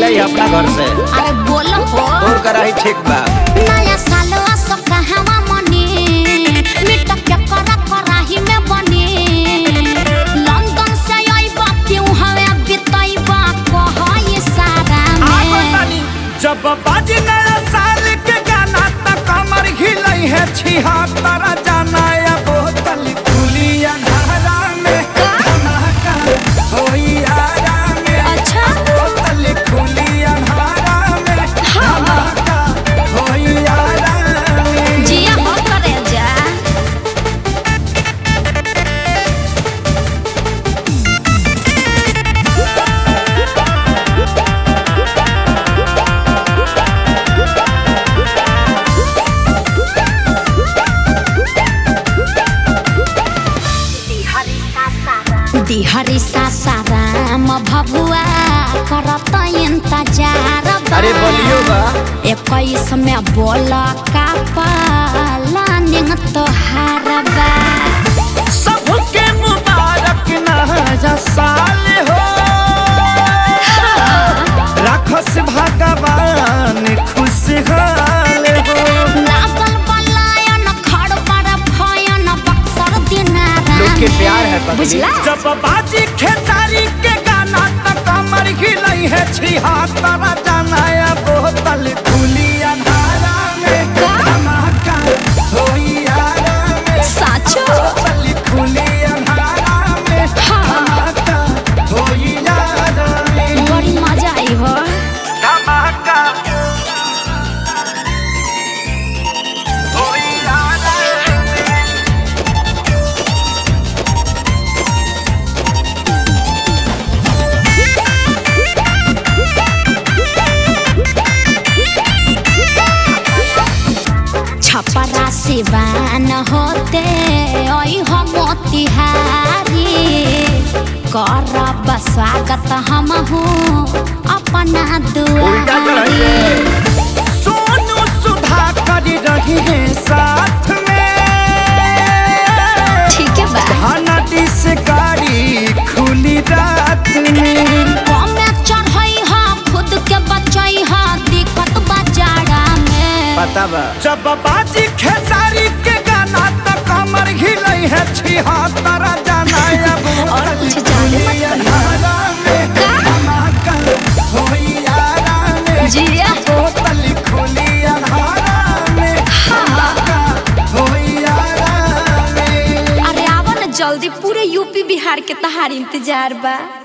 जाई अपना घर से अरे बोलो हो तोर कराही ठीक बा नया साल असो कहवा मने मिट के करा कराही में बने लंदन से आइबा क्यों हवे बिताइबा कहई सारा में जब बाजी नया साल के गाना त कमर हिलई है छिहत्तर जाना या बोतल खुली अंधारा में धमाका होई आरा में अच्छा बोतल खुली अंधारा में धमाका होई आरा में जिया हो करे जा दिहरी सासाराम भभुआ करत इंतजार बा। अरे बोलियो बा इक्कीस में बोल का पालानिंग तोहार बा सबके मुबारक नया साल हो राखस भगवान खुशहाल हो लागल बलायन खड़ पर भयन बक्सर दिनारा लोग के में। प्यार है पगली। बुझला जब बाजी खेसारी के गाना त कमर हिलई है छिहत्तर जाना या बोतल खुली अंधारा में का? धमाका होई आरा में साचो बोतल खुली अंधारा में हाँ। धमाका होई आरा में बड़ी मजा आई हो धमाका होई आरा में छपरा सिवान होते ओई हो मोतिहारी करब स्वागत हम हूँ अपना उल्टा चढ़ाई दुआरी सोनू सुधा कर रही है साथ में ठीक है बा हनदी से गाड़ी खुली रात में कमे चढ़ई हा खुद के बचई हा दिक्कत बाजारा में पता बा जब बाजी खेसारी के गाना तो कमर हिलई है छिहत्तर जाना अब और कुछ जाने मत अंधारा में धमाका होई आरा में जिया बोतल खुली अंधारा में धमाका होई आरा में अरे आवा ना जल्दी पूरे यूपी बिहार के तहार इंतजार बा